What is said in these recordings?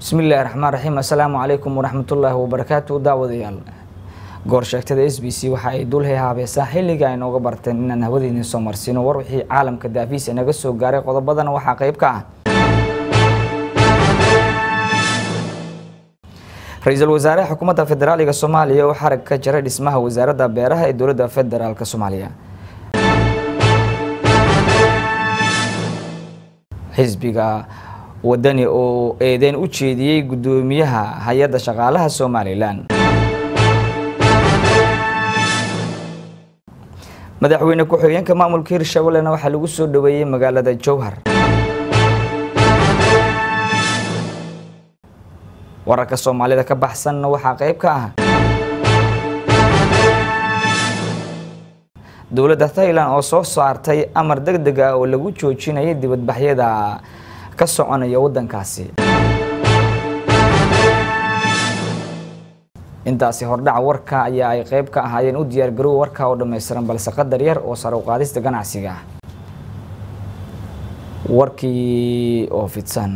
bismillahi raxmaan raxiim assalaamu calaykum waraxmatullaahi wabarakaatu daawadayaal goor sheegtada s b c waxa ay dulhay haabeesaa xilliga ay nooga barteen inaan hawadiini soo marsiino war wixii caalamka daafiis inaga soo gaaray qodobadana waxaa qayb ka ah ra-iisul wasaaraha xukuumadda federaaliga soomaaliya oo xarag ka jaray dhismaha wasaaradda beeraha ee dowladda federaalk soomaaliya xisbiga wadani oo eedeyn u jeediyey guddoomiyaha hay-adda shaqaalaha somalilan madaxweyne ku-xigeenka maamulka hirshabeellena waxaa lagu soo dhaweeyey magaalada jowhar wararka soomaalida ka baxsanna waxaa qayb ka ah dowladda thailand oo soo saartay amar deg deg ah oo lagu joojinayay dibadbaxyada ka soconaya waddankaasi intaasi hordhaca warka ayaa ay qayb ka ahaayeen u diyaar garowa warka oo dhammaystiran balse qadar yar oo sare u qaadista ganacsiga warkii oo fidsan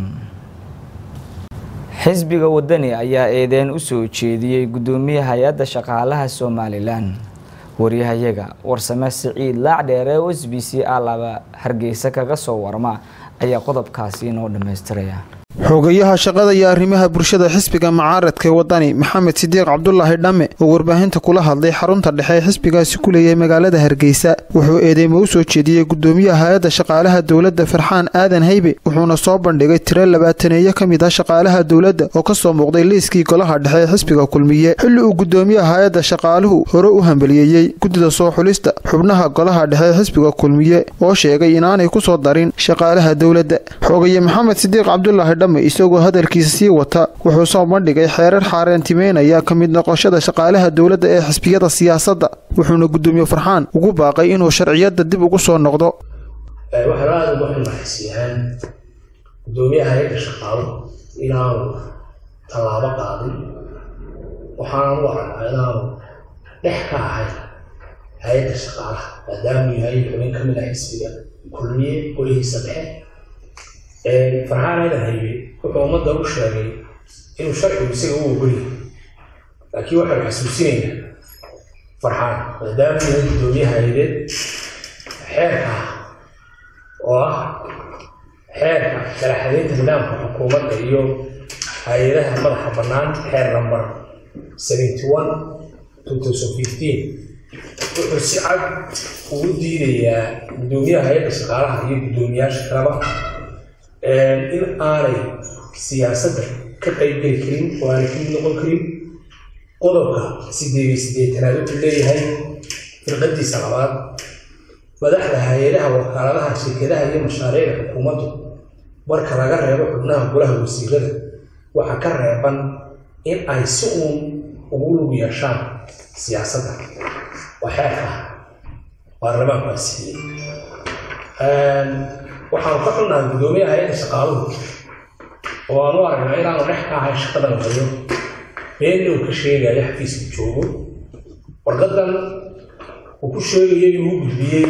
xisbiga wadani ayaa eedeyn u soo jeediyey guddoomiyaha hay-adda shaqaalaha somalilan waryahayaga warsame siciid laacdheere o s b c a laba hargeysa kaga soo warma ayaa qodobkaasi inoo dhammaystiraya xogayaha shaqada iyo arrimaha bulshada xisbiga mucaaradka wadani maxamed sidiiq cabdulaahi dhamme oo warbaahinta kula hadlay xarunta dhexe ee xisbigaasi ku leeyahay magaalada hargeysa wuxuu eedeymo u soo jeediyey guddoomiyaha hay-adda shaqaalaha dowladda farxaan aadan haybe wuxuuna soo bandhigay tiro labaataneeyo ka mid ah shaqaalaha dowladda oo ka soo muuqday liiskii golaha dhexe ee xisbiga kulmiye xilli uu guddoomiyaha hay-adda shaqaaluhu hore u hambaliyeeyey guddida soo xulista xubnaha golaha dhexe ee xisbiga kulmiye oo sheegay inaanay ku soo darin shaqaalaha dowladda xogaye maxamed sidiiq cabdulaahi dhamme isagoo hadalkiisa sii wata wuxuu soo bandhigay xeerar xaaraantimeynaya ka mid noqoshada shaqaalaha dowladda ee xisbiyada siyaasadda wuxuuna guddoomiye farxaan ugu baaqay inuu sharciyadda dib ugu soo noqdo waxaan aada uga xilmaxaysiiyaan guddoomiyaha hay-adda shaqaalo inaanu tallaabo qaadin waxaanu u aragnaa inaanu dhex ka ahayn hay-adda shaqaalaha maadaamuu yahay xubin ka mid ah xisbiga kulmiye golihiisa dhexe farxaan aadan haybe wuxuu ummadda u sheegay inuu sharcigu isaga u ogolyahay laakiin waxaanu xasuusinaynaa farxaan maadaama yahay guddoomiyaha haydeed xeerka ah oo ah xeerka kala xadaynta nidaamka xukuumadda iyo hay-adaha madaxa bannaan xeer number seventy one two thousand fifteen wuxuu si cad ugu diidayaa guddoomiyaha hay-adda shaqaalaha iyo guddoomiyaasha kalaba in aanay siyaasadda ka qaybgeli karin oo aanay ka mid noqon karin qodobka sideed iyo siddeetanaad wuxuu leeyahay firqadiisa labaad madaxda hay-adaha wakaaladaha shirkadaha iyo mashaariicda xukuumaddu marka laga reebo xubnaha golaha wasiirada waxaa ka reeban in ay si uun ugu lug yeeshaan siyaasadda waa xeerka ah baarlamaanku asiiyey waxaanu ka xunnahay guddoomiyaha hay-adda shaqaaluhu oo aan u aragnaa inaanu dhex ka ahay shaqadan hayo beenna uu ka sheegayo xafiiska joogo warqadan uu ku sheegayo inuu u gudbiyey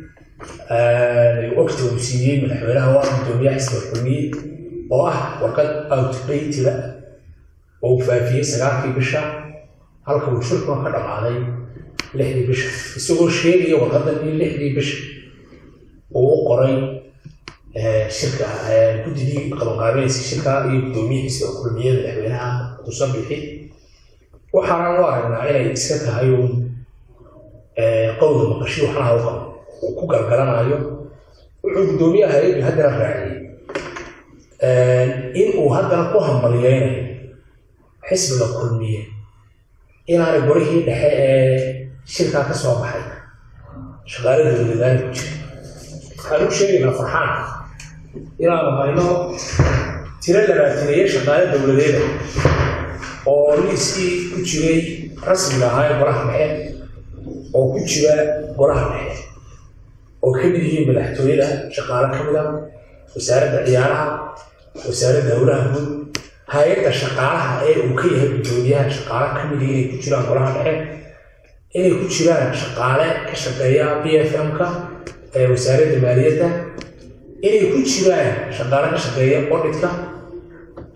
ogta uu siiyey madaxweynaha waa guddoomiyaha xisbiga kulmiye oo ah warqad outdateda oo uu faafiyey sagaalkii bisha halka uu shirkuna ka dhammaaday lixdii bisha isagoo sheegaya warqadan in lixdii bisha uu u qoray shirka guddigii qabanqaabeynaysa shirka iyo guddoomiyihiisa oo kulmiye madaxweynaha muuse bixi waxaana u aragnaa inay iska tahay uun qowda maqashi waxnaha u qabo uu ku galgalanayo wuxuu guddoomiyaha hay-addu haddana raaciyey in uu haddana ku hambaliyeynayo xisbiga kulmiye inaanay gorihii dhexe ee shirkaa ka soo baxay shaqaalada dowladaani ku jira waxaan u sheegaynaa farxaan inaanu hayno tiro labaataneeye shaqaale dowladeeda oo liiskii ku jiray rasmiga ahaa ee golaha dhexe oo ku jira golaha dhexe oo ka mid yihiin madaxtooyada shaqaale ka mid a wasaaradda ciyaaraha wasaaradda howlaha guud hay-adda shaqaalaha ee uu ka yahay guddoomiyaha shaqaale ka mid inay ku jiraan golaha dhexe inay ku jiraan shaqaale ka shaqeeya b f m-ka ee wasaaradda maaliyadda inay ku jiraan shaqaale ka shaqeeya odhitka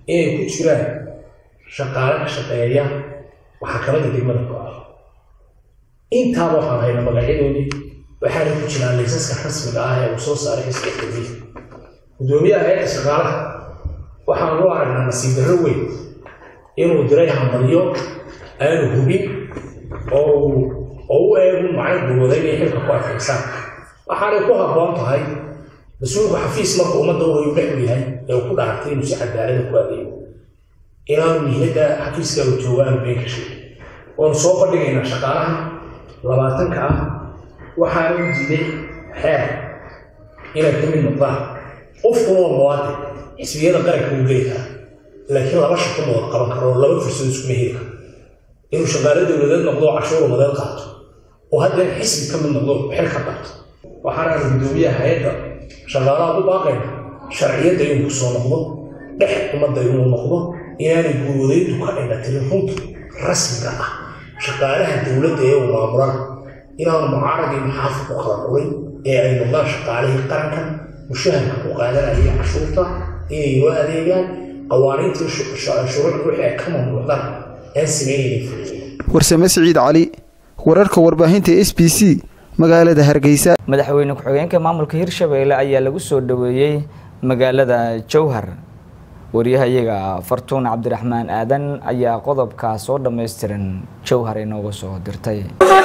inay ku jiraan shaqaale ka shaqeeya maxkamadda degmada go-a intaaba waxaan hayna magacyadoodii waxaana ku jiraan laysaska rasmiga ah ee uu soo saaray xisbiga kulmiya guddoomiyaha hay-adda shaqaalaha waxaan loo aragnaa nasiib darro weyn inuu diray hambalyo aanu hubin oo oo u eegu macno gulwada inay xilka ku adkaysaan waxaanay ku habboon tahay mas-uulku xafiis marka ummadda uu dhex u yahay ee uu ku dhaartay inuu si cadaalada ku adeego inaanu muhiimadda xafiiska uu joogo aanu been ka sheegin waanu soo bandhigaynaa shaqaalaha labaatanka ah waxaana u diiday xeer inay ka mid noqdaan qofku waa muwaadin xisbiyada qaranka uu geli karaa laakiin laba shaqo ma wada qaban karo oo laba fursado iskuma heli karo inuu shaqaale dowladeed noqdo oo cashuur umadeed qaato oo haddana xisbi ka mid noqdo xil ka qaato waxaana guddoomiyaha hay-adda shaqaalaha u baaqayna sharciyadda inuu kusoo noqdo dhex ummadda inuu noqdo inaanay guudayntu ka dhigatirin runta rasmiga ah shaqaalaha dowladda ee uu maamulaan inaanu mucaaradii maxaafa ku kala dhulin ee ay noqdaan shaqaalihii qaranka mushaharka ku qaadanaya cashuurta inay loo adeegaan qawaaniintii shuruucda wixii ay ka mamnuucdaan aan sameynaynin fuliya warsame siciid cali wararka warbaahinta s b c magaalada hargeysa madaxweyne ku-xigeenka maamulka hirshabeelle ayaa lagu soo dhoweeyey magaalada jowhar waryahayaga fartuun cabdiraxmaan aadan ayaa qodobkaa soo dhammaystiran jowhar inooga soo dirtay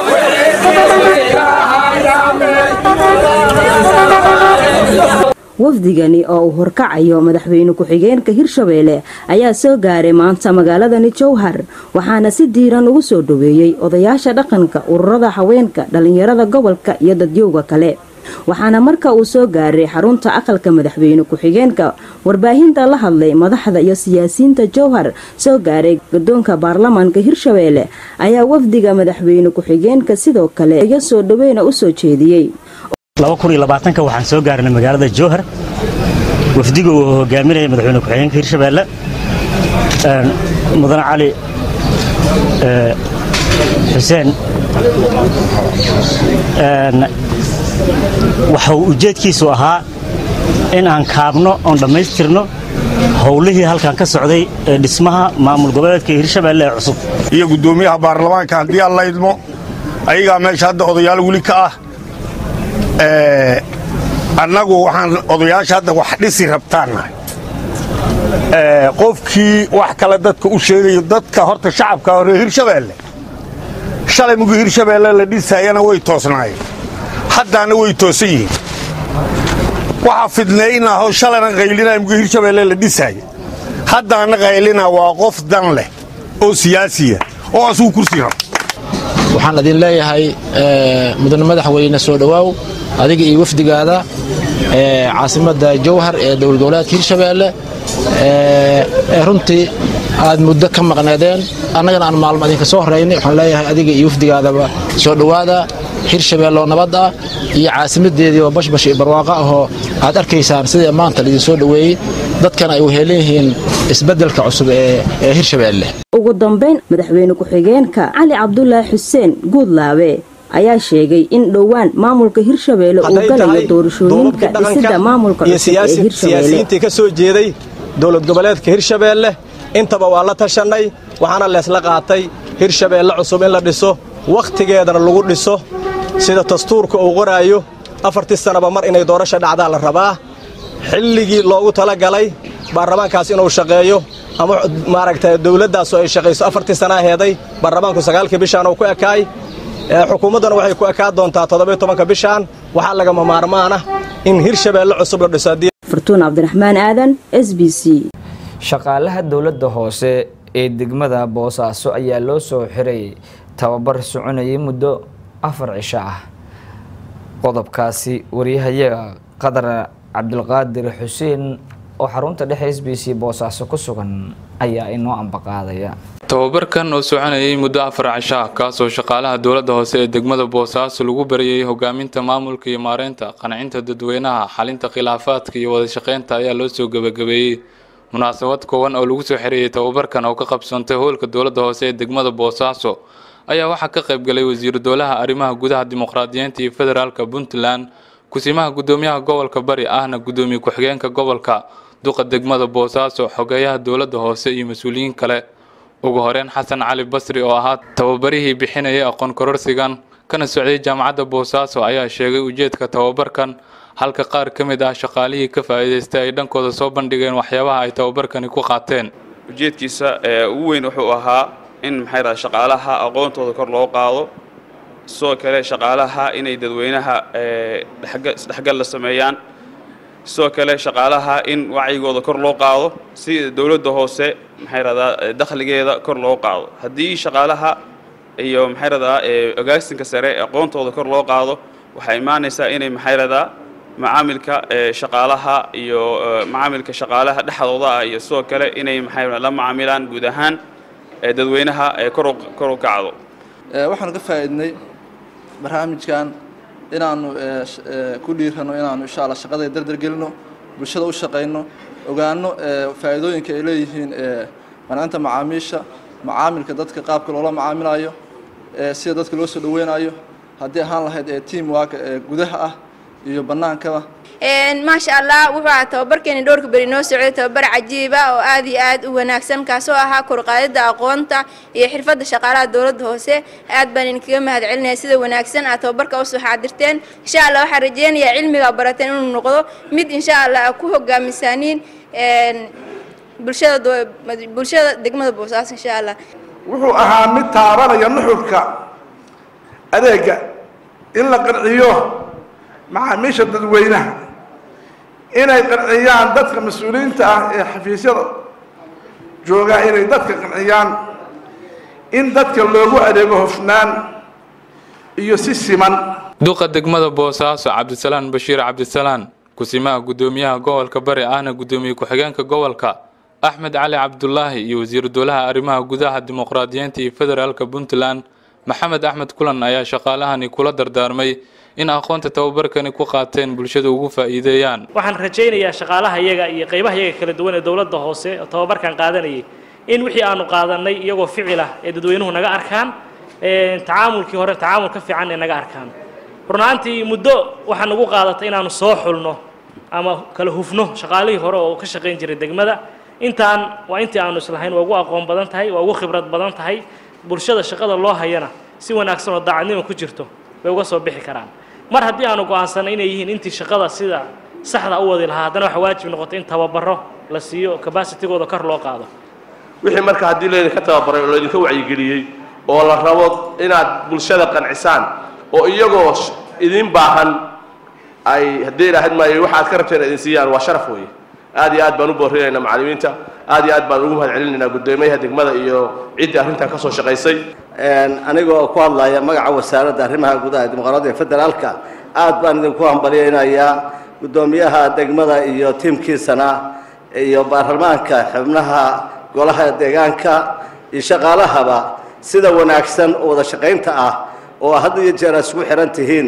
wafdigani oo uu horkacayo madaxweyne ku-xigeenka hirshabeelle ayaa soo gaaray maanta magaaladani jowhar waxaana si diiran ugu soo dhoweeyey odayaasha dhaqanka ururada haweenka dhallinyarada gobolka iyo dadyowga kale waxaana marka uu soo gaaray xarunta aqalka madaxweyne ku-xigeenka warbaahinta la hadlay madaxda iyo siyaasiyiinta jowhar soo gaaray gadoonka baarlamaanka hirshabeelle ayaa wafdiga madaxweyne ku-xigeenka sidoo kale iga soo dhoweyna u soo jeediyey waxaan soo gaarnay magaalada jowhar wafdiga uu hogaaminaya madaxweyne ku-xigeenka hirshabeelle mudane cali xuseen waxa uu ujeedkiisu ahaa in aan kaabno oon dhammaystirno howlihii halkan ka socday ee dhismaha maamul goboleedka hirshabeelle ee cusub iyo guddoomiyaha baarlamaanka haddii aan la idmo ayagaa meesha hadda odayaal weli ka ah annagu waxaan odayaasha hadda wax dhisi rabtaannahay qofkii wax kale dadka u sheegayo dadka horta shacabka hore hirshabeelle shalay mugu hirshabeelle la dhisaayana way toosnaayeen haddaana way toosan yihiin waxaa fidnaynahoo shalayna qaylinaa mugu hirshabeelle la dhisaaya haddaana qaylina waa qof dan leh oo siyaasiya oo asugu kursi rabo waxaan idin leeyahay mudane madaxweyne soo dhowaaw adiga iyo wafdigaada caasimadda jowhar ee dowlad goboleedka hirshabeelle ee runtii aad muddo ka maqneedeen annagana aan maalmo idinka soo horaynay waxaan leeyahay adiga iyo wafdigaadaba soo dhowaada hirshabeelle oo nabad ah iyo caasimadeedii oo bashbash iyo barwaaqo ahoo aad arkaysaan sidii maanta laidin soo dhoweeyey dadkana ay uheelan yihiin isbeddelka cusub ee hirshabeelle ugu dambayn madaxweyne ku-xigeenka cali cabdulaahi xuseen guudlaabe ayaa sheegay in dhowaan maamulka hirshabeelle uu galayo doorashooyinka dhisida maamulka cusub ee hirshabeelle siyaasiyiintii ka soo jeeday dowlad goboleedka hirshabeelle intaba waa la tashannay waxaana leesla qaatay hirshabeelle cusub in la dhiso wakhtigeedana lagu dhiso sida dastuurka uu qoraayo afartii sannaba mar inay doorasha dhacdaa la rabaa xilligii loogu talagalay baarlamaankaas inuu shaqeeyo ama maaragtay dowladdaasu ay shaqayso afartii sanaa heeday baarlamaanku sagaalkii bishaan uu ku ekaay xukuumaddana waxay ku ekaa doontaa toddobiyo tobanka bishaan waxaa lagama maarmaana in hirshabeelle cusub la dhiso fartuun cabdiraxmaan aadan s b c shaqaalaha dowladda hoose ee degmada boosaaso ayaa loo soo xiray tababar soconayay muddo afar cisho ah qodobkaasi wariyahayaga qadar cabdilqaadir xuseen oo xarunta dhexe s b c boosaaso ku sugan ayaa inoo ambaqaadaya tababarkan oo soconayay muddo afar cisho ah kaasoo shaqaalaha dowladda hoose ee degmada boosaaso lagu barayay hogaaminta maamulka iyo maareynta qancinta dadweynaha xalinta khilaafaadka iyo wada shaqeynta ayaa loo soo gebagabeeyey munaasabad koowan oo lagu soo xereeyay tababarkan oo ka qabsantay howlka dowladda hoose ee degmada boosaaso ayaa waxaa ka qayb galay wasiiru dowlaha arrimaha gudaha dimuqraadiyiinta iyo federaalka puntland kusimaha gudoomiyaha gobolka bari ahna gudoomiye ku-xigeenka gobolka duqa degmada boosaaso xogeeyaha dowladda hoose iyo mas-uuliyiin kale ugu horeyn xasan cali basri oo ahaa tababarihii bixinayay aqoon kororsigan kana socday jaamacadda boosaaso ayaa sheegay ujeedka tababarkan halka qaar ka mid ah shaqaalihii ka faa'iidaystay ay dhankooda soo bandhigeen waxyaabaha ay tababarkani ku qaateen ujeedkiisa ugu weyn wuxuu ahaa in maxay dhaha shaqaalaha aqoontooda kor loo qaado sidoo kale shaqaalaha inay dadweynaha isdhexgal la sameeyaan sidoo kale shaqaalaha in wacyigooda kor loo qaado si dowladda hoose maxay rahdaa dakhligeeda kor loo qaado haddii shaqaalaha iyo maxay rahdaa ogaasinka sare aqoontooda kor loo qaado waxay imaanaysaa inay maxay rahdaa macaamilka shaqaalaha iyo macaamilka shaqaalaha dhexdooda ah iyo sidoo kale inay maxay la macaamilaan guud ahaan dadweynaha kor u kacdo waxaanu ka faa'iidnay barnaamijkan inaanu ku dhiirano inaanu insha alla shaqada dardargelino bulshada u shaqayno ogaano faa'iidooyinka ay leeyihiin mancinta macaamiisha macaamilka dadka qaabka loola macaamilayo sida dadka loo soo dhaweynayo haddii ahaan lahayd ee team work ee gudaha ah iyo bannaankaba maasha allah wuxuu ahaa tababarkeeni dhowrka beri noo socday tababar cajiiba oo aad iyo aad u wanaagsan kaasoo ahaa korqaadida aqoonta iyo xirfadda shaqaalaha dowladda hoose aad baan idinkaga mahad celinaya sida wanaagsan aad tababarka usoo xaadirteen insha allah waxaan rajeynayaa cilmiga barateen inuu noqdo mid insha allah ku hogaamisaaniin bulshada bulshada degmada boosaaso insha allah wuxuu ahaa mid taabanaya nuxurka adeega in la qanciyo macaamiisha dadweynaha inay qanciyaan dadka mas-uuliyiinta ah ee xafiisyada joogaa inay dadka qanciyaan in dadka loogu adeego hofnaan iyo si siman duqa degmada boosaaso cabdisalaan bashiir cabdisalaan kusimaha guddoomiyaha gobolka bari ahna guddoomiye ku-xigeenka gobolka axmed cali cabdulaahi iyo wasiiru dowlaha arrimaha gudaha dimuqraadiyiinta iyo federaalka puntland maxamed axmed kulan ayaa shaqaalahani kula dardaarmay in aqoonta tababarkani ku qaateen bulshada ugu faa'iideeyaan waxaan rajaynayaa shaqaalaha iyaga iyo qaybaha iyaga kala duwan ee dowladda hoose oo tababarkan qaadanayay in wixii aanu qaadanay iyagoo ficil ah ee dadweynuhu naga arkaan tacaamulkii hore tacaamul ka fiican ee naga arkaan runaantii muddo waxaa nagu qaadatay inaanu soo xulno ama kala hufno shaqaalihii hore oo ka shaqayn jiray degmada intaan waa intii aanu islahayn waa ugu aqoon badan tahay waa ugu khibrad badan tahay bulshada shaqada loo hayana si wanaagsan oo daacadnimo ku jirto bay uga soo bixi karaan mar haddii aanu go'aansanay inay yihiin intii shaqada sida saxda u wadi lahaa haddana waxa waajib noqotay in tababaro la siiyo cabacitigooda kor loo qaado wixii marka haddii laydinka tababaray oo laydinka wacyigeliyey oo la rabo inaad bulshada qancisaan oo iyagoo idin baahan ay haddii ilaahayd maayo waxa aad ka rabteen idin siiyaan waa sharaf weeye aad iyo aad baan u boorinaynaa macallimiinta aad iyo aad baan ugu mahad celinaynaa guddoomiyaha degmada iyo ciddii arrintan ka soo shaqaysay anigoo ku hadlaya magaca wasaaradda arrimaha gudaha dimuqraadiga federaalka aad baan idinku hambalyaynayaa guddoomiyaha degmada iyo tiimkiisana iyo baarlamaanka xubnaha golaha deegaanka iyo shaqaalahaba sida wanaagsan oo wada shaqaynta ah oo had iyo jeer aad isku xiran tihiin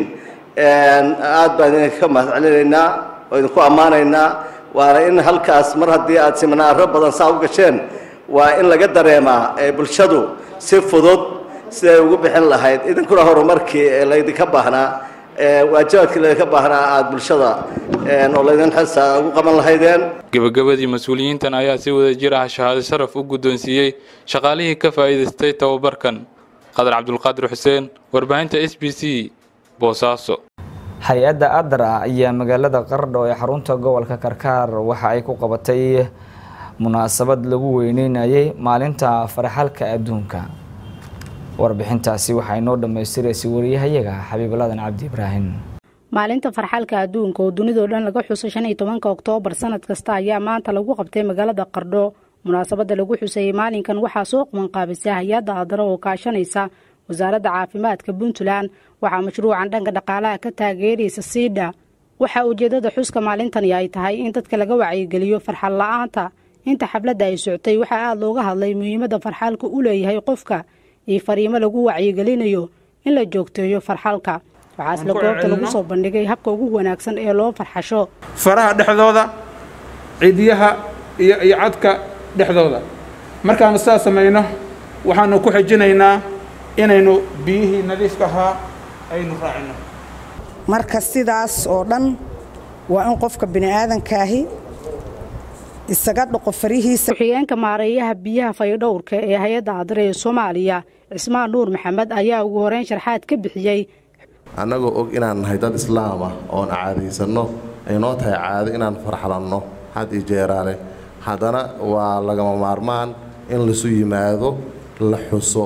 aad baan idinka mahad celinaynaa oo idinku ammaanaynaa waana in halkaas mar haddii aad siminaaro badan saa u gasheen waa in laga dareemaa ee bulshadu si fudud siday ugu bixin lahayd idinkuna horumarkii ee laydinka baahnaa waajibaadkii laydinka baahnaa aada bulshada oo laydin xisa ugu qaban lahaydeen gebagabadii mas-uuliyiintan ayaa si wada jir ah shahaado sharaf u guddoonsiiyey shaqaalihii ka faa'iidaystay tababarkan qadar cabdulqaadir xuseen warbaahinta s b c boosaaso hay-adda adra ayaa magaalada qardho ee xarunta gobolka karkaar waxa ay ku qabatay munaasabad lagu weyneynayay maalinta farxalka adduunka warbixintaasi waxaa inoo dhammaystiraysay wariyahayaga xabiibaladan cabdi ibraahim maalinta farxalka adduunka oo dunidao dhan laga xuso shan iyo tobanka oktoobar sanad kasta ayaa maanta lagu qabtay magaalada qardho munaasabadda lagu xusayey maalinkan waxaa soo qabanqaabisa hay-adda adra oo kaashanaysa wasaaradda caafimaadka puntland waxaa mashruucan dhanka dhaqaalaha ka taageeraysa siidha waxaa ujeedada xuska maalintani ay tahay in dadka laga wacyigeliyo farxal la-aanta inta xafladda ay socotay waxaa aada looga hadlay muhiimadda farxalka u leeyahay qofka iyo fariimo lagu wacyigelinayo in la joogteeyo farxalka waxaa isla goobta lagu soo bandhigay habka ugu wanaagsan ee loo farxasho faraha dhexdooda cidiyaha iyo iyo cadka dhexdooda markaanu saa samayno waxaanu ku xijinaynaa inaynu biyihii nadiifka ahaa aynu raacino marka sidaas oo dhan waa in qofka bini aadankaahi isaga dhaqo farihiisa ku-xigeenka maareeyaha biyaha fayadhowrka ee hay-adda adre ee soomaaliya cismaan nuur maxamed ayaa ugu horeyn sharxaad ka bixiyey annagoo og inaan nahay dad islaam ah oon caadaysanno ay noo tahay caado inaan farxalanno had iyo jeeraale haddana waa lagama maarmaan in laisu yimaado la xuso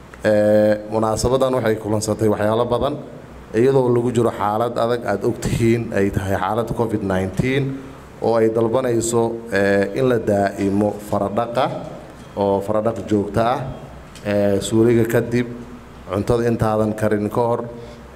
munaasabadan waxay kulansatay waxyaalo badan iyadoo lagu jiro xaalad adag aad ogtihiin ay tahay xaaladda covid oo ay dalbanayso in la daa'imo faradhaqa oo faradhaq joogto ah suuliga kadib cuntada intaadan karin ka hor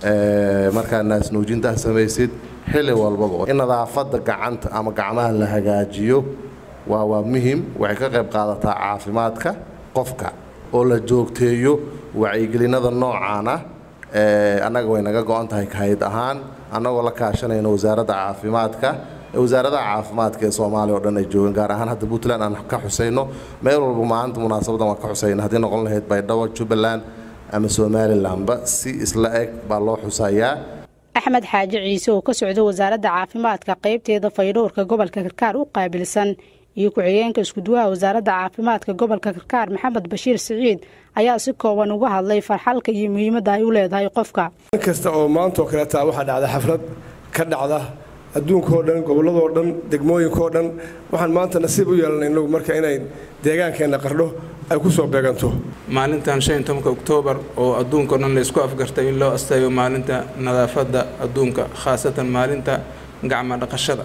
markaa naasnuujintaa samaysid xilli walbaba in nadaafadda gacanta ama gacmaha la hagaajiyo waa waa muhim waxay ka qayb qaadataa caafimaadka qofka oo la joogteeyo wacyigelinada noocaan ah annaga way naga go-an tahay kahayd ahaan annagoo la kaashanayno wasaaradda caafimaadka wasaaradaha caafimaadka ee soomaaliya oo dhan ay joogaan gaar ahaan hadda puntland aan ka xusayno meel walba maalinta munaasabadan waan ka xusayna haddii noqon lahayd baydhabo jubbaland ama somalilanba si isla eg baa loo xusayaa axmed xaaji ciise oo ka socda wasaaradda caafimaadka qaybteeda faydhowrka gobolka karkaar u qaabilsan iyo ku-xigeenka iskuduwaha wasaaradda caafimaadka gobolka karkaar maxamed bashiir siciid ayaa si kooban uga hadlay farxalka iyo muhiimadda ay u leedahay qofka in kasta oo maanta oo kaleeta waxaa dhacda xaflad ka dhacda adduunkaoo dhan gobolladoo dhan degmooyinkaoo dhan waxaan maanta nasiib u yeelanay inagu marka inay deegaankeenna qardho ay ku soo beeganto maalintan shan iyo tobanka oktoobar oo adduunkao dhan laysku afgartay in loo asteeyo maalinta nadaafadda adduunka khaasatan maalinta gacma dhaqashada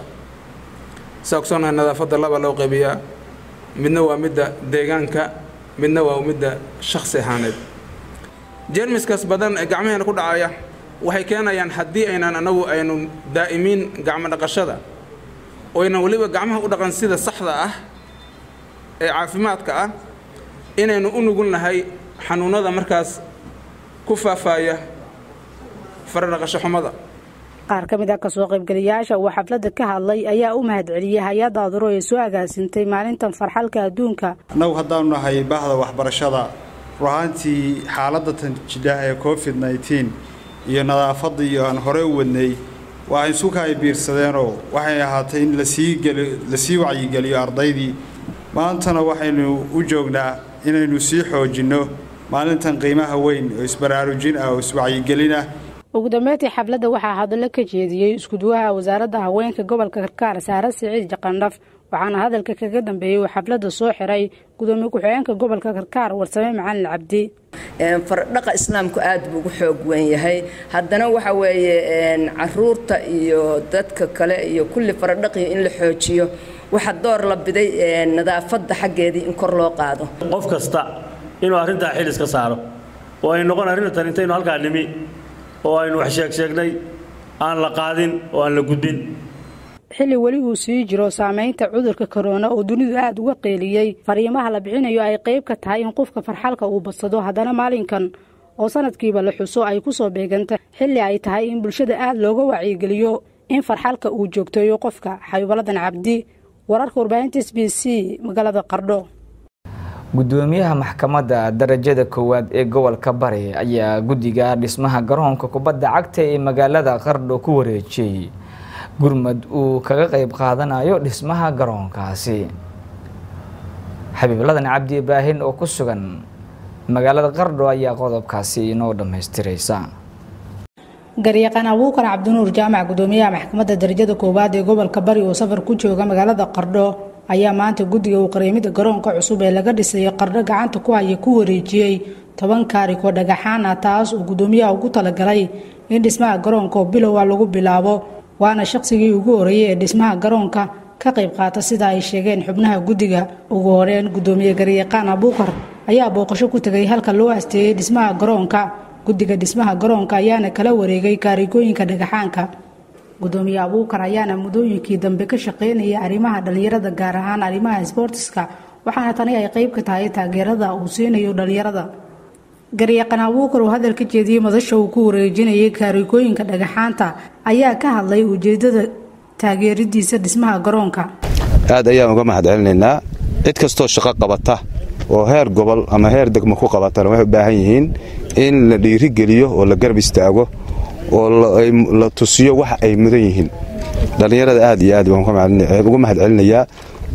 saa ogsoonahay nadaafadda laba loo qaybiyaa midna waa midda deegaanka midna waa midda shakhsi ahaaneed jeermiskaas badan ee gacmaheena ku dhacaya waxay keenayaan haddii aynan anagu aynu daa'imiin gacmo dhaqashada oo aynan weliba gacmaha u dhaqan sida saxda ah ee caafimaadka ah inaynu u nugul nahay xanuunada markaas ku faafaaya faradhaqasho xumada qaar ka mid a kasoo qaybgeliyaasha uu xafladda ka hadlay ayaa u mahadceliyey hay-adda aduro ee soo agaasintay maalintan farxalka adduunka annagu haddaanu nahay bahda waxbarashada ruhaantii xaaladda tanjidhaha ee covid nneteen iyo nadaafadda iyo aan hore u wadnay waa isuka ay biirsadeenoo waxay ahaatay in lasii wacyigeliyo ardaydii maantana waxaynu u joognaa inaynu sii xoojinno maalintan qiimaha weyn oo isbaraarujin ah oo iswacyigelin ah ugu dambeyntii xafladda waxaa hadallo ka jeediyey iskuduwaha wasaaradda haweenka gobolka karkaar saare siciid jaqandhaf waxaana hadalka kaga dambeeyey uu xafladda soo xiray gudoomiye ku-xigeenka gobolka karkaar warsame macalin cabdi fardhaqa islaamku aad buu ugu xoog weyn yahay haddana waxa weeye caruurta iyo dadka kale iyo kulli fardhaqii in la xoojiyo waxa door la biday nadaafadda xaggeedii in kor loo qaado qof kasta inuu arrintaa xil iska saaro oo ay noqon arrintan intaynu halkaa nimi oo aynu wax sheeg sheegnay aan la qaadin oo aan la gudbin xilli weli uu sii jiro saamaynta cudurka korona oo dunidu aada uga qeeliyey fariimaha la bixinayo ay qayb ka tahay in qofka farxalka uu badsado haddana maalinkan oo sanadkiiba la xuso ay ku soo beeganta xilli ay tahay in bulshada aada looga wacyigeliyo in farxalka uu joogteeyo qofka xabiibaladan cabdi wararka warbaahinta s b c magaalada qardho gudoomiyaha maxkamadda darajada koowaad ee gobolka bari ayaa guddiga dhismaha garoonka kubadda cagta ee magaalada qardho ku wareejiyey gurmad uu kaga qayb qaadanayo dhismaha garoonkaasi xabiibladan cabdi ibraahin oo ku sugan magaalada qardho ayaa qodobkaasi inoo dhammaystiraysa garyaqaan abuukar cabdinuur jaamac gudoomiyaha maxkamadda darajada koowaad ee gobolka bari oo safar ku jooga magaalada qardho ayaa maanta guddiga uu qareemida garoonka cusub ee laga dhisay qardho gacanta ku haya ku wareejiyey toban kaarikoo dhagaxaan ah taas uu gudoomiyaha ugu talagalay in dhismaha garoonka oo bilowa lagu bilaabo waana shaqsigii ugu horeeyey ee dhismaha garoonka ka qayb qaata sida ay sheegeen xubnaha guddiga ugu horeyn gudoomiye garyaqaan abuukar ayaa booqasho ku tegay halka loo asteeyey dhismaha garoonka guddiga dhismaha garoonka ayaana kala wareegay kaarigooyinka dhagaxaanka gudoomiye abuukar ayaana mudooyinkii dambe ka shaqeynaya arrimaha dhallinyarada gaar ahaan arrimaha sboortiska waxaana tani ay qayb ka tahay taageerada uu siinayo dhallinyarada garyaqaan abuukar oo hadal ka jeediyey madasha uu ku wareejinayay kaarigooyinka dhagaxaanta ayaa ka hadlay ujeedada taageeridiisa dhismaha garoonka aad ayaan uga mahad celinaynaa cid kastoo shaqo qabata oo heer gobol ama heer degmo ku qabatana waxay u baahan yihiin in la dhiirigeliyo oo la garab istaago oo la tusiyo waxa ay mudan yihiin dhallinyarada aad iyo aad baan uga mahad celinayaa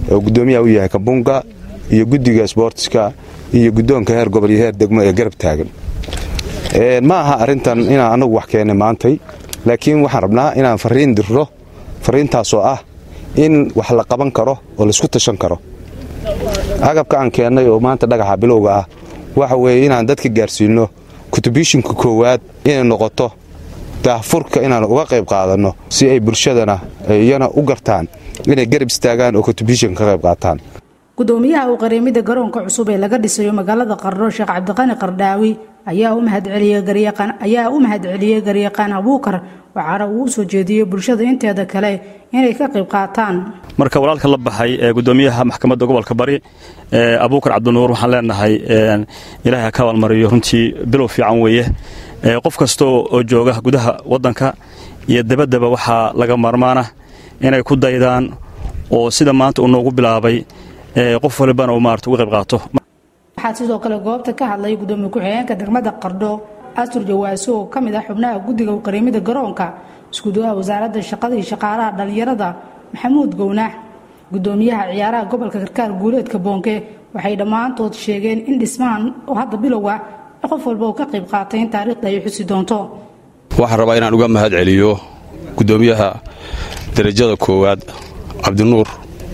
oo guddoomiyaha u yahay kabunga iyo guddiga sboortiska iyo guddoonka heer gobol iyo heer degmo ee garab taagan ma aha arrintan inaan annagu wax keennay maantay laakiin waxaan rabnaa inaan farriin dirro farriintaasoo ah in wax la qaban karo oo laysku tashan karo agabka aan keennay oo maanta dhagaxa bilowga ah waxa weeye inaan dadka gaarsiinno kutubishinka koowaad inay noqoto daahfurka inaan uga qayb qaadanno si ay bulshadana iyana u gartaan inay garab istaagaan oo kutubishinka ka qayb qaataan gudoomiyaha uu qareemida garoonka cusub ee laga dhisayo magaalada qardho sheekh cabdiqani qardhaawi ayaa u mahadceliyey garyaqaan abuukar waxaana uu u soo jeediyey bulshada inteeda kale inay ka qayb qaataan marka walaalka la baxay ee gudoomiyaha maxkamadda gobolka bari abuukar cabdinuur waxaan leenahay ilaahay ha ka abaalmariyo runtii bilow fiican weeye qof kasta oo jooga gudaha waddanka iyo dabaddaba waxaa laga maarmaana inay ku daydaan oo sida maanta uu noogu bilaabay qof walibana uu maarata uga qayb qaato waxaa sidoo kale goobta ka hadlay gudoomiye ku-xigeenka degmada qardho astur jawaaso oo ka mid ah xubnaha guddiga qareemida garoonka iskuduwaha wasaaradda shaqada iyo shaqaalaha dhallinyarada maxamuud gownax gudoomiyaha ciyaaraha gobolka karkaar guuleedka boonke waxay dhammaantood sheegeen in dhismahan oo hadda bilowga qof walba uu ka qayb qaatay in taariikhda ay xusi doonto waxaan rabaa inaan uga mahad celiyo gudoomiyaha darajada koowaad cabdinuur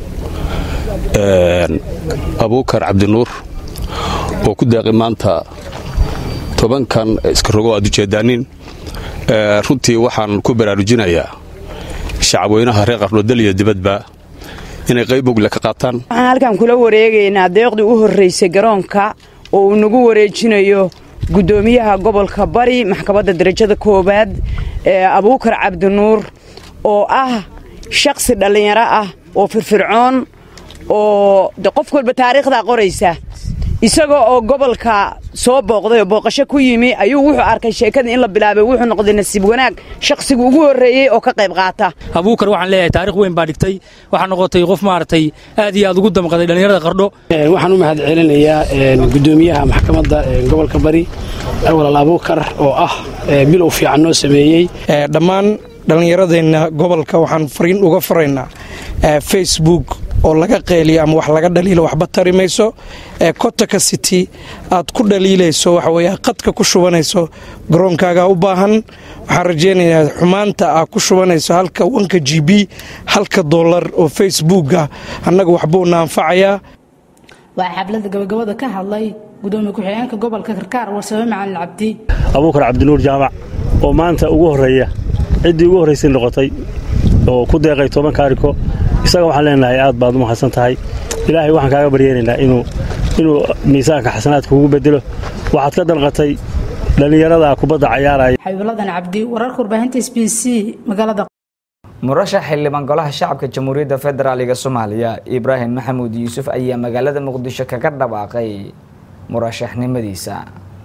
abuukar cabdinuur oo ku daaqi maanta tobankan iska rogo aad ujeedaanin runtii waxaan ku baraarujinayaa shacabweynaha reer qardhodal iyo dibadba inay qayb ogle ka qaataan waxaan halkan kula wareegaynaa deeqdii u horraysay garoonka oo uu nagu wareejinayo guddoomiyaha gobolka bari maxkamadda darajada koowaad ee abuukar cabdinuur oo ah shakhsi dhallinyaro ah oo firfircoon oo de qof walba taariikhdaa qoraysa isaga oo gobolka soo booqday oo booqasho ku yimi ayuu wuxuu arkay sheekadii in la bilaabay wuxuu noqday nasiib wanaag shakhsiga ugu horreeyey oo ka qayb qaata abuukar waxaan leeyahay taarikh weyn baa dhigtay waxaa noqotay qof maaragtay aad iyo aad ugu damqaday dhallinyarada qardho waxaan u mahad celinayaa gudoomiyaha maxkamadda gobolka bari awalal abuukar oo ah bilow fiican noo sameeyey dhammaan dhallinyaradeenna gobolka waxaan fariin uga faraynaa facebook oo laga qeeliyo ama wax laga dhaliilo waxba tari mayso ee kotaka city aad ku dhaliilayso waxaweye qadka ku shubanayso garoonkaagaa u baahan waxaan rajaynayaa xumaanta aad ku shubanayso halka wanka g b halka dollar oo facebooka annaga waxbuuna anfacayaa waxaa xablada gabagabada ka hadlay gudoomiye ku-xigeenka gobolka karkaar warsame macalin cabdi abuukar cabdinuur jaamac oo maanta ugu horreeya ciddii ugu horraysay noqotay oo ku deeqay toban kaariko isaga waxaan leenahay aad baad u mahadsan tahay ilaahay waxaan kaaga baryeenaynaa inuu inuu miisaanka xasanaadka kugu bedelo waxaad ka dalqatay dhallinyarada kubadda cayaaraya xabiibuladan cabdi wararka warbaahinta s b c magaalada murashax xildhibaan golaha shacabka jamhuuriyadda federaaliga soomaaliya ibraahim maxamuud yuusuf ayaa magaalada muqdisho kaga dhawaaqay murashaxnimadiisa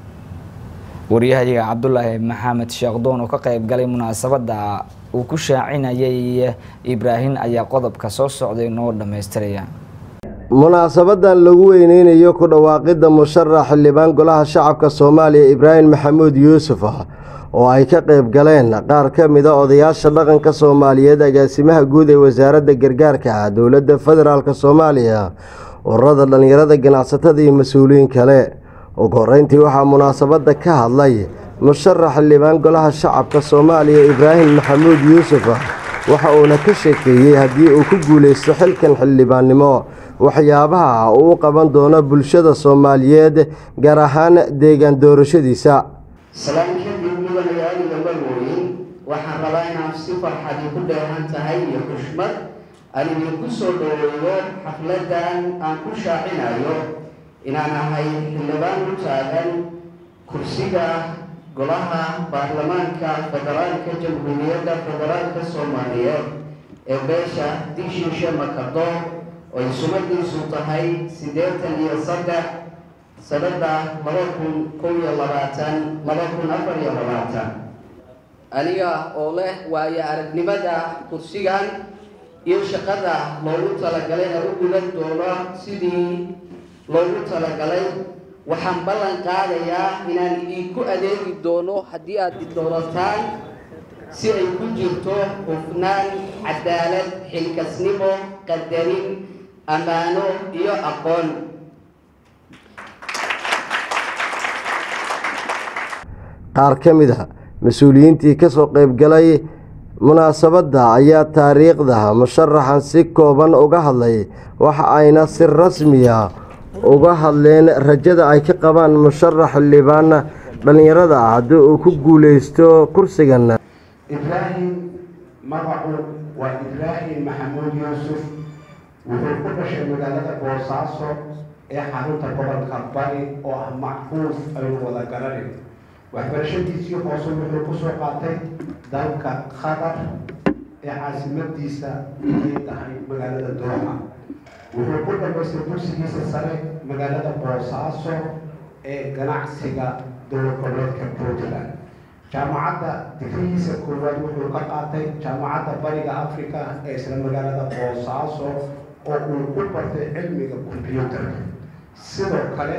waryahayaga cabdulaahi maxamed sheekhdoon oo ka qayb galay munaasabadda uu ku shaacinayay ibraahim ayaa qodobka soo socday noo dhammaystiraya munaasabadan lagu weyneynayo ku dhawaaqidda musharax xildhibaan golaha shacabka soomaaliya ibraahim maxamuud yuusuf oo ay ka qayb galeen qaar ka mida odayaasha dhaqanka soomaaliyeed agaasimaha guud ee wasaaradda gargaarka dowladda federaalk soomaaliya ururada dhallinyarada ganacsatada iyo mas-uuliyiin kale ugu horeyntii waxaa munaasabadda ka hadlay musharax xildhibaan golaha shacabka soomaaliya ibraahim maxamuud yuusuf waxa uuna ka sheekeeyey haddii uu ku guulaysto xilkan xildhibaannimo waxyaabaha uu u qaban doono bulshada soomaaliyeed gaar ahaan deegaan doorashadiisa salaan kadib mudanayaal iyo marwooyin waxaan rabaa inaan si farxadi ku dheehan tahay iyo xushmad aan idinku soo dhoweeyo xafladan aan ku shaacinayo inaan ahay xildhibaan u taagan kursiga golaha baarlamaanka federaalka jamhuuriyadda federaalka soomaaliyeed ee beesha dishiishe makado oo ay sumadiisu tahay siddeetan iyo saddex sanada laba kun kow iyo labaatan laba kun afar iyo labaatan aniga oo leh waayo aragnimada kursigan iyo shaqada loogu talagalayna u gudan doono sidii loogu talagalay waxaan ballan qaadayaa inaan idinku adeegi doono haddii aad idoonataan si ay ku jirto hufnaan cadaalad xilkasnimo qadarin ammaano iyo aqoon qaar ka mid a mas-uuliyiintii ka soo qaybgalay munaasabadda ayaa taariikhda musharaxan si kooban uga hadlay waxa ayna si rasmiya uga hadleen rajada ay ka qabaan musharax xildhibaan dhallinyarada ah haddii uu ku guuleysto kursigan ibraahim magacu waa ibraahim maxamuud yuusuf wuxuu ku dhashay magaalada boosaaso ee xarunta gobolka bari oo ah macruuf aynu wada garanin waxbarashadiisii hoose wuxuu ku soo qaatay dalka qatar ee caasimadiisa ay tahay magaalada dooxa wuxuu ku dhamaystay dugsigiisa sare magaalada boosaaso ee ganacsiga dowlad goboleedka puntland jaamacadda digrihiisa koowaad wuxuu ka qaatay jaamacadda bariga africa ee isla magaalada boosaaso oo uu ku bartay cilmiga combyuutarka sidoo kale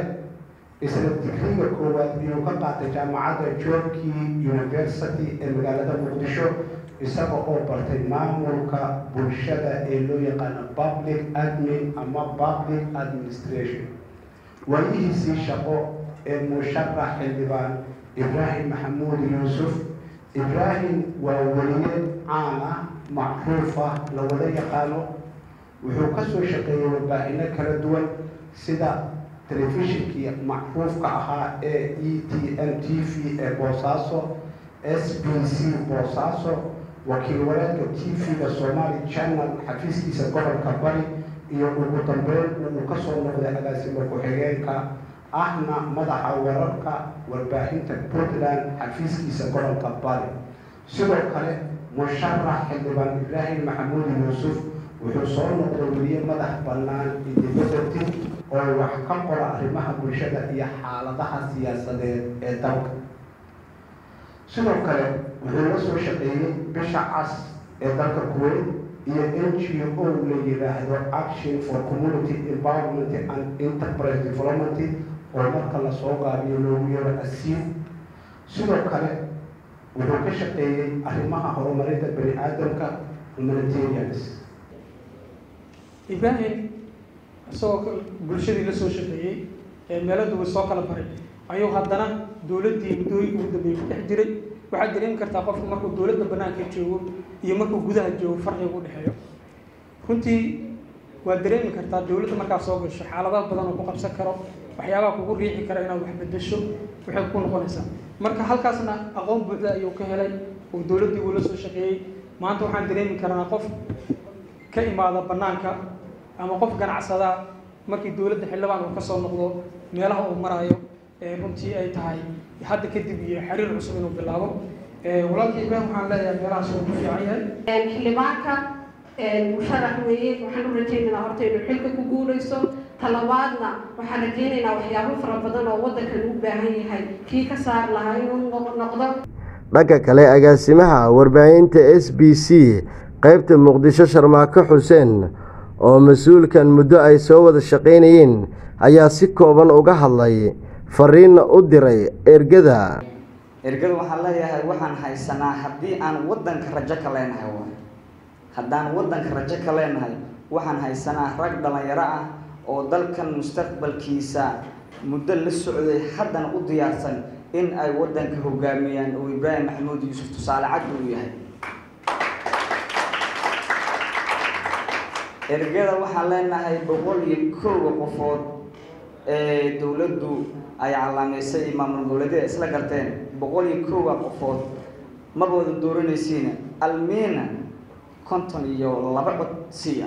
isla digriga koowaad ayuu ka qaatay jaamacadda jorki university ee magaalada muqdisho isaga oo bartay maamulka bulshada ee loo yaqaano public admin ama public administration waayihiisii shaqo ee musharax xildhibaan ibraahim maxamuud yuusuf ibraahim waa weliye caan ah macruuf ah la wada yaqaano wuxuu ka soo shaqeeyey warbaahinno kala duwan sida telefishinkii macruufka ahaa ee e t n t v ee boosaaso s b c boosaaso wakiil wareedka t v-ga somali channel xafiiskiisa gobolka bari iyo ugu dambeyn uu kasoo noqday agaasimo ku-xigeenka ahna madaxa wararka warbaahinta puntland xafiiskiisa gobolka bari sidoo kale musharax xildhibaan ibraahim maxamuud yuusuf wuxuu soo noqday weliye madax bannaan independenti oo wax ka qora arrimaha bulshada iyo xaaladaha siyaasadeed ee dalka sidoo kale wuxuu la soo shaqeeyey bisha cas ee dalka kuwait iyo n g o la yiraahdo action for community empowerment and enterprise development oo marka lasoo gaabiyo loogu yeero asiin sidoo kale wuxuu ka shaqeeyey arrimaha horumarinta bani aadamka humanitarians ibraahim isagoo bulshadii la soo shaqeeyey ee meelo duwan soo kala baray ayuu haddana dowladdii muddooyinka ugu dambeeyey ku dhex jiray waxaad dareemi kartaa qofku markuu dowladda bannaanka joogo iyo markuu gudaha joogo farqiga u dhexeeyo runtii waad dareemi kartaa dowladda markaa soo gasho xaaladaha badan oo ku qabsan karo waxyaabaha kugu riixi kara inaad wax bedesho waxay ku noqonaysaa marka halkaasna aqoon buuxda ayuu ka helay oo dowladdii uu la soo shaqeeyey maanta waxaan dareemi karnaa qof ka imaada bannaanka ama qof ganacsadaa markii dowladda xildhibaan uu kasoo noqdo meelaha uu maraayo runtii ay tahay hadda kadib iyo xiriir cusub inuu bilaabo walaalkii ibraahim waxaan leeyahay meelahaas uu ku fiican yahay xildhibaanka musharax weeye waxaan u rajaynaynaa horta inuu xilka ku guulayso talabaadna waxaan rajaynaynaa waxyaabo fara badan oo waddankan u baahan yahay kii ka saar lahaa inuu noqdo dhanka kale agaasimaha warbaahinta s b c qeybta muqdisho sharmaako xuseen oo mas-uulkan muddo ay soo wada shaqaynayeen ayaa si kooban uga hadlay fariinna u diray ergada ergada waxaan leeyahay waxaan haysanaa haddii aan waddanka rajo ka leenahay waay haddaan waddanka rajo ka leenahay waxaan haysanaa rag dhallinyaro ah oo dalkan mustaqbalkiisa muddo la socday haddana u diyaarsan in ay waddanka hogaamiyaan oo ibraahim maxamuud yuusuf tusaale cad uu yahay ergada waxaan leenahay boqol iyo koowa qofood ee dowladdu ay calaamaysay maamul goboleedyada isla garteen boqol iyo koowa qofood maba wada dooranaysiina almiina konton iyo laba cod siiya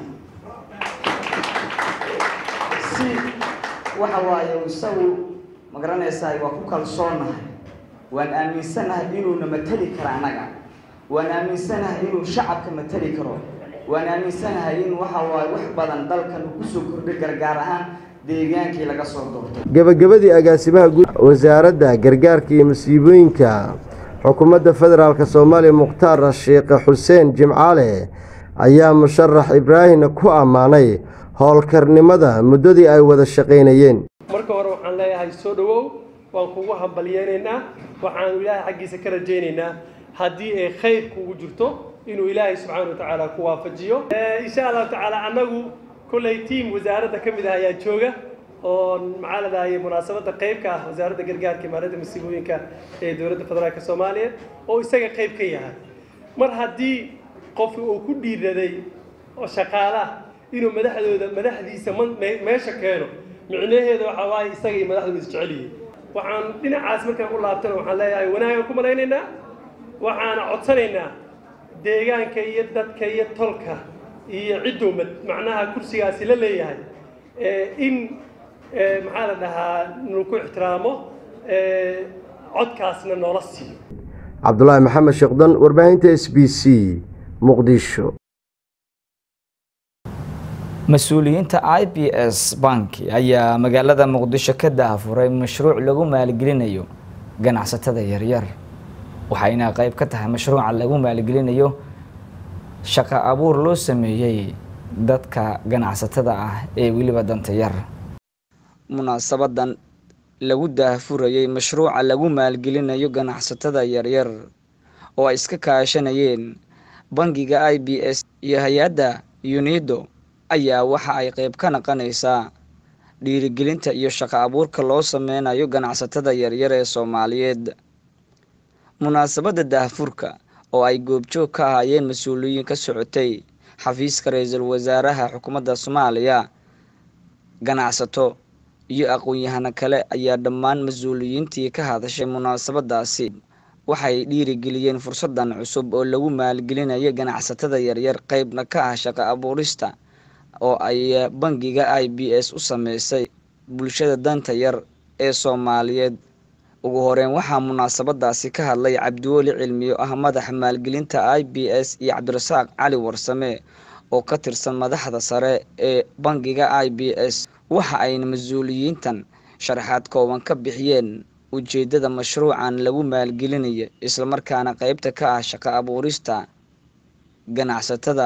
si waxa waaye isagu ma garanaysaa waa ku kalsoonahay waan aaminsanahay inuuna matali karo annaga waan aaminsanahay inuu shacabka matali karo waan aaminsanahay in waxa waaye wax badan dalkan uu kusoo kordhay gargaar ahaan deegaankii laga soo doortay gebagabadii agaasimaha guud wasaaradda gargaarka iyo masiibooyinka xukuumadda federaalk soomaaliya mukhtaar sheekh xuseen jimcaale ayaa musharax ibraahim ku ammaanay howlkarnimada muddadii ay wada shaqaynayeen marka hore waxaan leeyahay soo dhowow waan kugu hambalyeynaynaa waxaanu ilaahay xaggiisa ka rajaynaynaa haddii ay khayr kugu jirto inuu ilaahay subxaana wa tacaala ku waafajiyo insha allahu tacaala annagu kolley tiim wasaaradda ka mid ah ayaa jooga oo maxaa la dhahaye munaasabadda qayb ka ah wasaaradda gargaarka imaaradda masiibooyinka ee dowladda federaalka soomaaliya oo isaga qayb ka yahay mar haddii qofka uu ku dhiiraday oo shaqaalaha inuu madaxdooda madaxdiisa meesha keeno micnaheeda waxaa waaye isaga iyo madaxdu is jecel yihiin waxaan dhinacaas markaan u laabtana waxaan leeyahay wanaagaan ku malaynaynaa waxaana codsanaynaa deegaanka iyo dadka iyo tolka iyo ciddowmad macnaha kursigaasi la leeyahay in maxaa la dhahaa nuku ixtiraamo codkaasna noola siiyo cabdulaahi maxamed sheekdan warbaahinta s b c muqdisho mas-uuliyiinta i b s banki ayaa magaalada muqdisho ka dahafuray mashruuc lagu maalgelinayo ganacsatada yaryar waxayna qayb ka tahay mashruuca lagu maalgelinayo shaqo abuur loo sameeyey dadka ganacsatada ah ee weliba danta yar munaasabadan lagu daahfurayay mashruuca lagu maalgelinayo ganacsatada yaryar oo ay iska kaashanayeen bangiga i b s iyo hay-adda unido ayaa waxa ay qayb ka naqanaysaa dhiirigelinta iyo shaqo abuurka loo sameynayo ganacsatada yaryar ee soomaaliyeed munaasabadda daahfurka oo ay goobjoog ka ahaayeen mas-uuliyiin ka socotay xafiiska ra-iisul wasaaraha xukuumadda soomaaliya ganacsato iyo aqoon-yahano kale ayaa dhammaan mas-uuliyiintii ka hadashay munaasabadaasi waxay dhiirigeliyeen fursadan cusub oo lagu maalgelinayo ganacsatada yaryar qeybna ka ah shaqo abuurista oo ay bangiga i b s u sameysay bulshada danta yar ee soomaaliyeed ugu horeyn waxaa munaasabadaasi ka hadlay cabdiweli cilmiyo ah madaxa maalgelinta i b s iyo cabdirasaaq cali warsame oo ka tirsan madaxda sare ee bangiga i b s waxa ayna mas-uuliyiintan sharaxaad kooban ka bixiyeen ujeedada mashruucan lagu maalgelinayo islamarkaana qeybta ka ah shaqo abuurista ganacsatada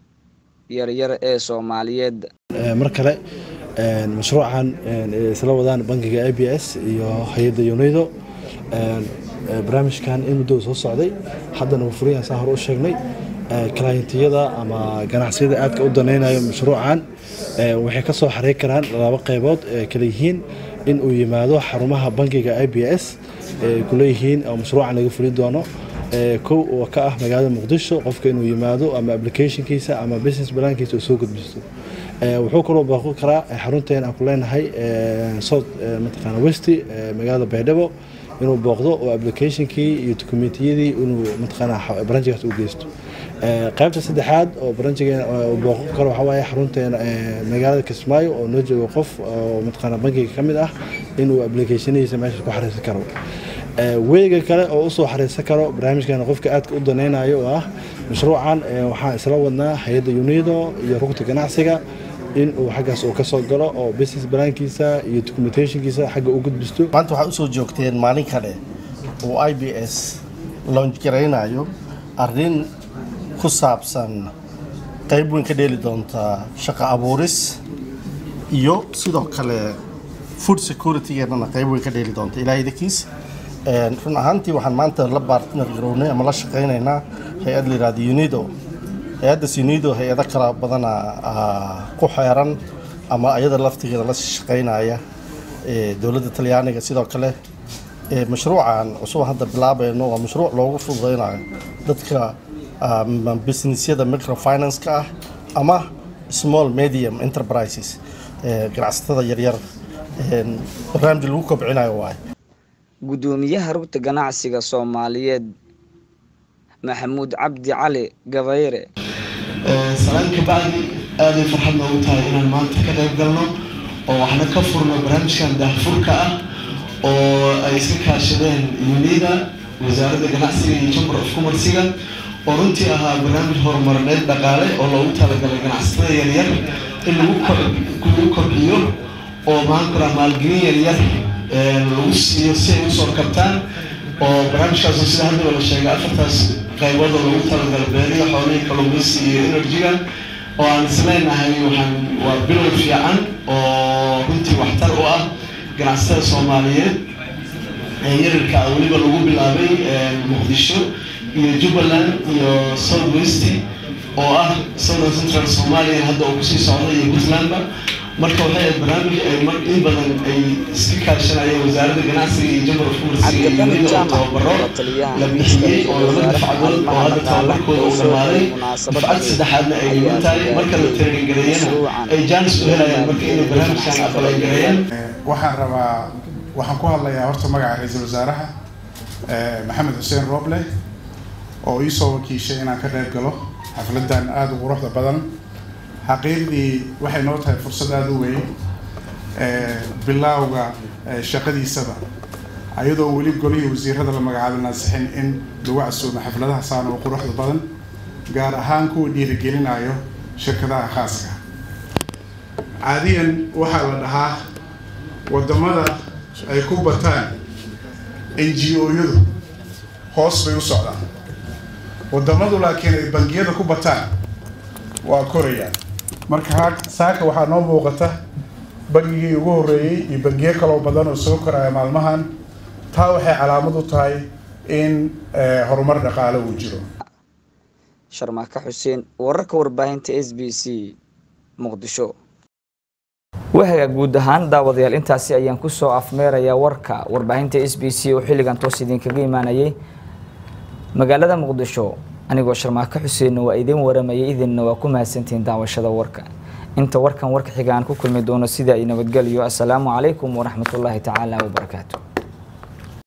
yaryar ee soomaaliyeed mar kale mashruucan isla wadaan bangiga i b s iyo hay-adda unido barnaamijkan in muddo soo socday haddana furiyan saa hore u sheegnay kalaayintiyada ama ganacsiyada aadka u danaynayo mashruucan waxay ka soo xareyn karaan laba qaybood kala yihiin in uu yimaado xarumaha bangiga i b s kuleeyihiin oo mashruucan laga fuli doono kow oo ka ah magaalada muqdisho qofka inuu yimaado ama applicationkiisa ama business plankiisa uu soo gudbisto wuxuu kaloo booqan karaa xarunteen aan ku leenahay south mataqaana westi magaalada baydhabo inuu booqdo oo applicationkii iyo dokumentiyadii inuu mataqaana branchigaas u geysto qaybta saddexaad oo branchigeena uu booqan karo waxaa waaye xarunteena magaalada kismaayo oo noo joogo qof oo mataqaana bankiga ka mid ah inuu applicationadiisa meeshaas ku xariirsan karo weega kale oo usoo xariirsan karo barnaamijkan qofka aadka u danaynayo oo ah mashruucan waxaan isla wadnaa hay-adda unido iyo rugta ganacsiga in uu xaggaas uu kasoo galo oo business balaankiisa iyo documentationkiisa xagga u gudbisto maanta waxaad usoo joogteen maalin kale uu i b s launch garaynayo arrin ku saabsan qayb weyn ka dheeli doonta shaqo abuuris iyo sidoo kale food security-geennana qayb weyn ka dheeli doonta ilaahay dakiis run ahaantii waxaan maanta la baartner garownay ama la shaqaynaynaa hay-ad la yihahdo unido hay-addaas unido hay-ado kala badana ku xeeran ama ayada laftigeeda la shaqaynaya dowladda talyaaniga sidoo kale mashruucan cusub hadda bilaabayno waa mashruuc loogu fududeynayo dadka businessyada microfinance-ka ah ama small medium enterprises ganacsatada yaryar barnaamij lagu kobcinayo waaye gudoomiyaha rugta ganacsiga soomaaliyeed maxamuud cabdi cali gabayre salaan kabacdi aaday farxad noogu tahay inaan maanta ka qayb galno oo waxna ka furno barnaamijkan daahfurka ah oo ay iska kaashadeen unida wasaaradda ganacsiga iyo chamber of commerciga oo runtii ahaa barnaamij horumarineed dhaqaale oo loogu talagalay ganacsatada yaryar in lagu kobciyo oo maankura maalgelin yaryar lagu siiyo si ay usoo kabtaan oo barnaamijkaas sida haddaba la sheegay afartaas qaybood oo lagu talagalay beeriga xoolihii kalluumaysi iyo energy-ga oo aan isleenahay waxaan waa bilow fiican oo runtii waxtar u ah ganacsatada soomaaliyeed yarirka ah weliba lagu bilaabay muqdisho iyo jubbaland iyo south west oo ah southern central somalia hadda uu kusii socda iyo puntlandba marka waxay ahayd barnaamij ay mar in badan ay iska kaashanayeen wasaaradda ganacsiga iyo jamar of commerce iyo unida oo tababaro la bixiyey oo laba dafcadood oo hadda tababarkooda uu dhamaaday dafcad saddexaadna ay dhiman tahay marka la training gareeyana ay jaanis u helayaan marka inay barnaamijkan aqbalay gareeyaan waxaan rabaa waxaan ku hadlayaa horta magaca ra-iisul wasaaraha maxamed xuseen rooble oo ii soo wakiishay inaan ka qayb galo xafladan aada u quruxda badan xaqiiqdii waxay noo tahay fursad aada u weyn bilaawga shaqadiisaba ayadoo weli golihii wasiirada la magacaabay naasixin in lagu casuumo xafladaha saan oo quruxda badan gaar ahaan kuwa dhiirigelinayo shirkadaha khaaska caadiyan waxaa la dhahaa wadamada ay ku bataan n g o-yadu hoos bay u socdaan wadamadu laakiin ay bangiyada ku bataan waa korayaan marka saaka waxaa noo muuqata bangigii ugu horreeyey iyo bangiyo kaloo badan oo soo koraya maalmahan taa waxay calaamad u tahay in horumar dhaqaale uu jiro sharmaaka xuseen wararka warbaahinta s b c muqdisho wahaga guud ahaan daawadayaal intaasi ayaan kusoo afmeerayaa warka warbaahinta s b c oo xilligan toos idinkaga imaanayay magaalada muqdisho anigoo sharmaako xuseenna waa idin waramayay idinna waa ku mahadsantihiin daawashada warka inta warkan warka xiga aan ku kulmi doono sida ay nabadgelyo assalaamu calaykum waraxmatullaahi tacaala wabarakaatu